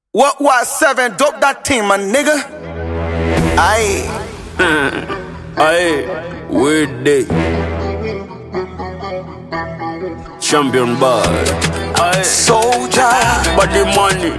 What was seven? Dope that team, my nigga. Aye. Aye, weird day. Champion boy. Aye, Soldier. body money.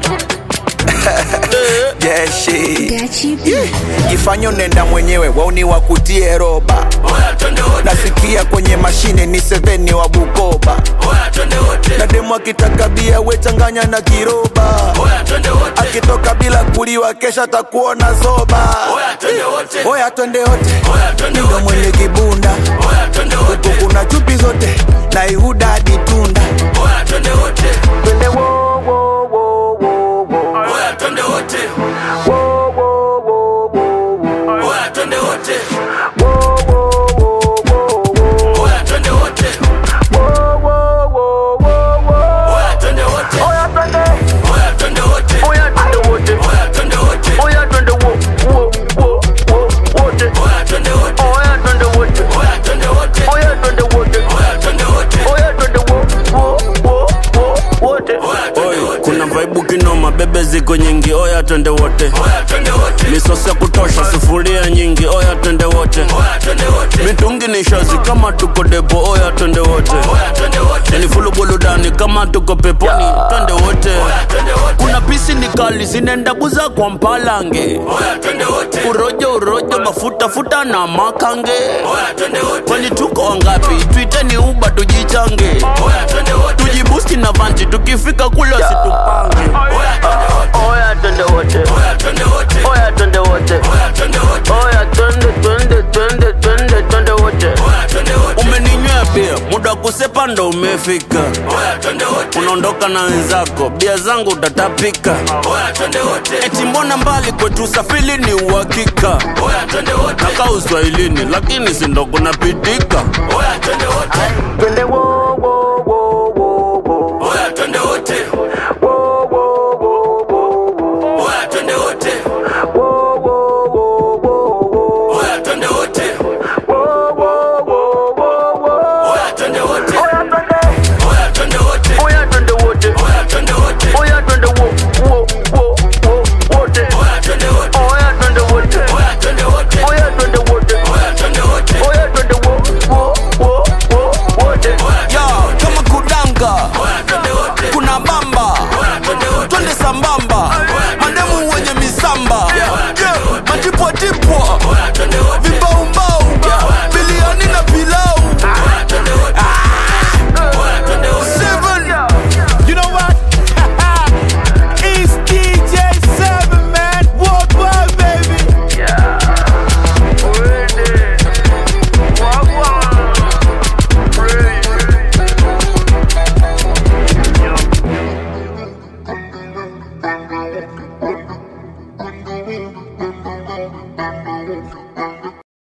Yeah, shit. Gachi B. Jifanye unaenda mwenyewe, wauni wakutie roba. Oya twende wote, Nasikia kwenye mashine ni seveni wa Bukoba. oya twende wote, Na demu akitaka bia we changanya na kiroba. oya twende wote, Akitoka bila kuliwa kesha takuona zoba. oya twende wote, Oya twende wote, oya twende ndo wote, mwenye kibunda. oya twende wote, Huku kuna chupi zote na Ihuda hadi Tunda. oya twende wote, Twende wo wo wo wo wo. oya twende wote, Wo wo wo wo wo. oya twende wote, Wo wo wo wo wo. oya twende wote, Wo wo wo wo wo. oya twende wote, Oya twende. oya twende wote, Oya twende wote. oya twende wote, Oya twende wo wo wo wo wote. oya twende wote, Oya twende wote. oya twende wote, Oya twende wote. oya twende wote. Oya twende wo wo wo wo wote. Oi, kuna vaibu kinoma, bebe ziko nyingi, oya twende wote. Misosi ya kutosha, sufuria nyingi, oya twende wote. Mitungi ni shazi kama tuko depo, oya twende wote. Yani fulu burudani kama tuko peponi, twende wote. Kuna pisi ni kali zinaenda buza kwa mpalange, urojo urojo, mafuta futa na makange. Kwani tuko wangapi? Twiteni uba tujichange, tujibusti na vanji, tukifika kule situpange. Oya twende wote, oya twende wote, oya twende twende twende twende twende wote. umeninywea bia muda wa kusepa ndo umefika unaondoka na wenzako bia zangu utatapika eti mbona mbali kwetu usafiri ni uhakika nakaa uswahilini lakini sindo kunapitika Twende wo wo wo wo wo. Wo wo wo wo wo. Wo wo wo wo wo wo. Wo wo wo wo wo. Oya twende. Oya twende wote, oya twende wo wo wo wo wote. Oya twende wote, oya twende wote, oya twende wo wo wo wo wote. ya kama kudanga kuna bamba twende sambamba mademu wenye misamba Yeah, matipwatipwa vibaumbau biliani na pilau Seven. You know what? it's DJ Seven, man. Worldwide, baby. Thank you.